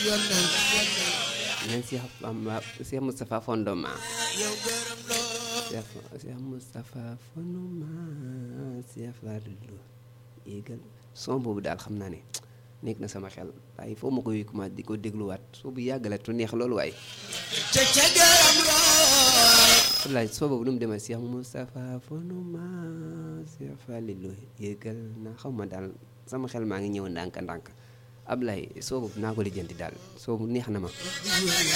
neen Cheikh Bamba Cheikh Moustapha Fondoma yow gërëm loo Cheikh Cheikh Moustapha Fondoma Cheikh Fallou yéegal son boobu daal xam naa ne nekk na sama xel waaye foo ma koy commencé di ko dégluwaat soo bu yàggale tu neex loolu waaye ca ca gërëm loo wallaay soo boobu nu mu demee Cheikh Moustapha Fondoma Cheikh Fallou yéegal na xaw ma daal sama xel maa ngi ñëw ndànk ndànk Ablaye soo boobu naa ko lijjanti daal soo bu neex na ma